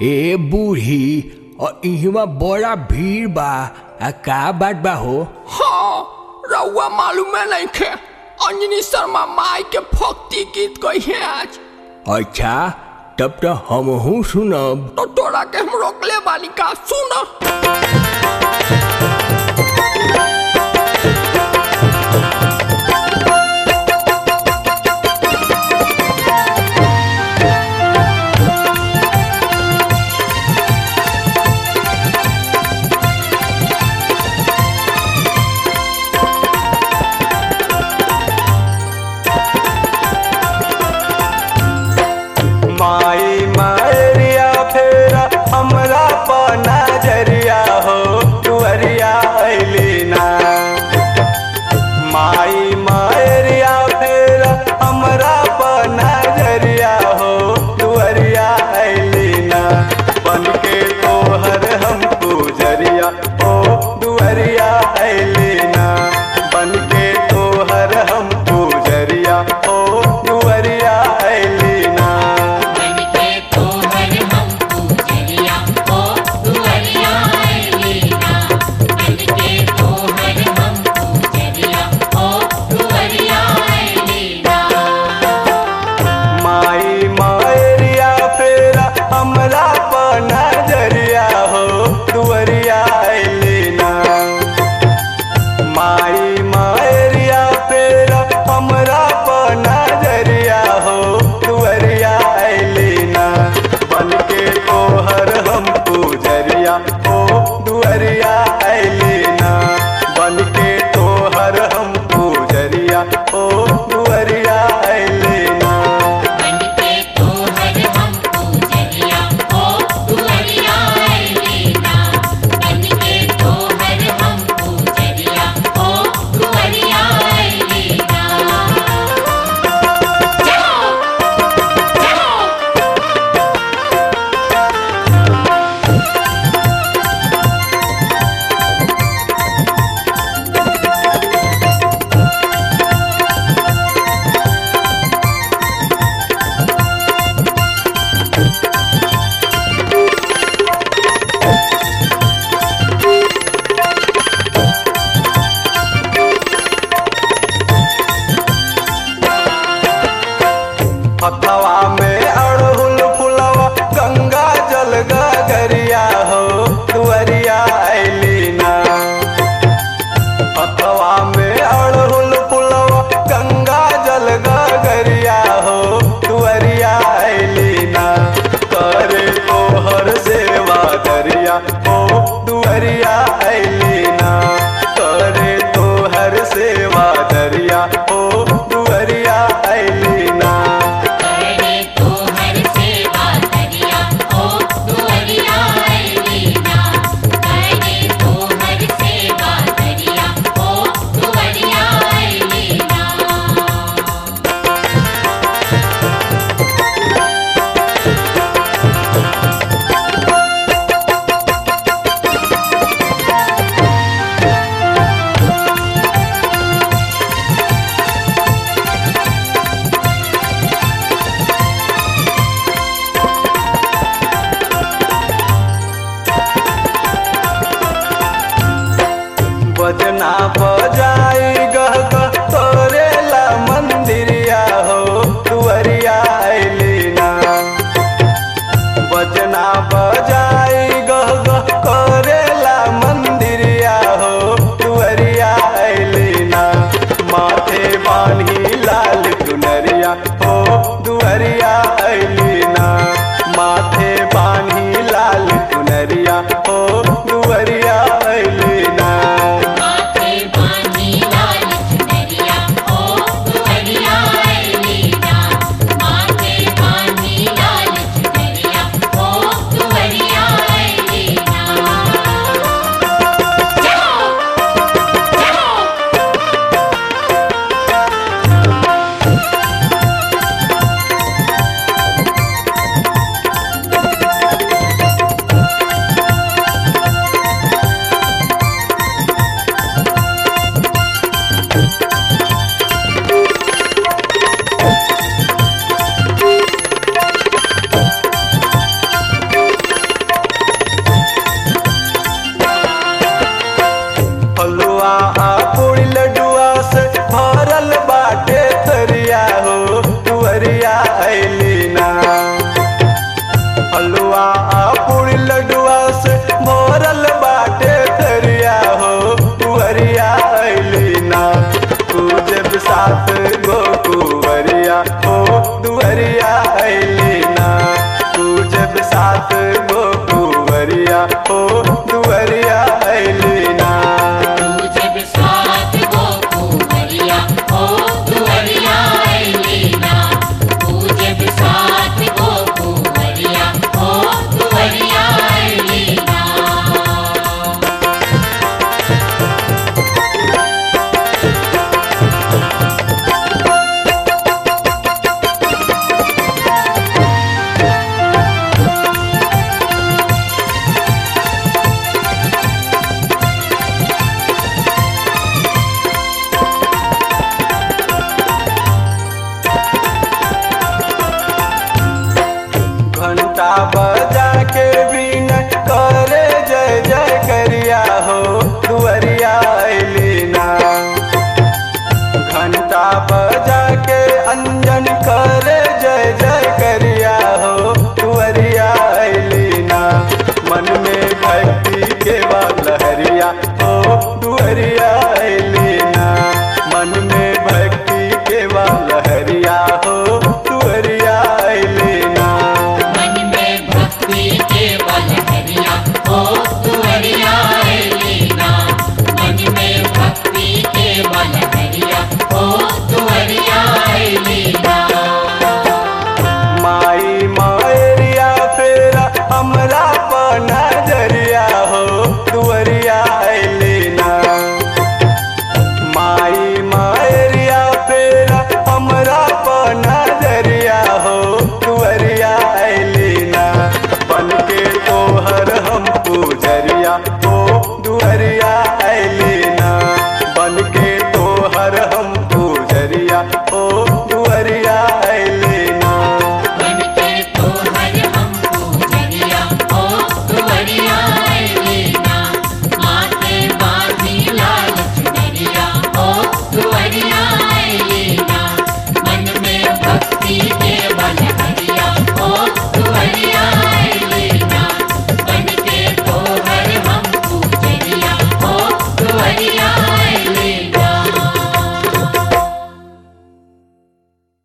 ए बूढ़ी और इहवा बड़ा भीड़ बा आ का बात बा हो हाँ रउआ मालूम है नहीं खे अंजनी शर्मा माई के भक्ति गीत गई है आज अच्छा तब तो हमहू सुनब तो तोरा के हम रोकले बानी का सुन माई मारिया फेरा हमरा पर नजरिया हो तुअरिया अइली ना माई मारिया फेरा हमरा पर नजरिया हो तुअरिया अइली ना बन के तोहर हम गुजरिया हो दुअरिया अइली ना बन के तोहर हम गुजरिया हो दुअरिया अइली ना बनके तोहर हम पूजरिया ओ दुअरिया अइलीना बनके तोहर हम पूजरिया ओ दुअरिया अइलीना माई मारिया फेरा हमरा पर नजरिया हो दुअरिया अइली ना माई मारिया फेरा हमरा पर नजरिया हो दुअरिया अइली ना बन के तोहर हम पूजरिया हो दुअरिया अइली ना बन के तोहर हम पूजरिया हो दुअरिया अइली ना बनके तोहर हम पूजरिया ओ दुअरिया अइलीना बनके तोहर हम पूजरिया ओ दुअरिया अइलीना जाओ जाओ हथवा में अड़हुल फुलवा गंगा जल गगरिया हो दुअरिया अइली ना हथवा में अड़हुल फुलवा गंगा जल गगरिया हो दुअरिया अइली ना करे तोहर सेवा दरिया हो दुअरिया अइली ना करे तोहर सेवा दरिया हो दुअरिया अइली ना करे तोहर सेवा दरिया ओ दुअरिया अइलीना करे तोहर सेवा दरिया ओ दुअरिया अइलीना बजना बजाई गह गह तोरेला मंदिरिया हो दुअरिया अइली ना बजना बजाई गह गह करेला मंदिरिया हो दुअरिया अइली ना माथे बान्ही लाल चुनरिया हो दुअरिया अइली ना माथे बान्ही लाल चुनरिया हो दुअरिया अइली ना माथे बानी लाल चुनरिया ओ दुअरिया अइलीना माथे बानी लाल चुनरिया ओ दुअरिया अइलीना जाओ जाओ हलवा पूरी लडुआ से भोरल बाटे थरिया हो कुवरिया अइली ना पूजब सात गो कुवरिया हो दुवरिया अइली ना पूजब सात गो कुवरिया हो दुवरिया अइली ना तुझे बिसात गो कुंवरिया ओ दुवरिया ऐलीना तुझे बिसात गो कुंवरिया ओ दुवरिया ऐलीना घंटा बजा के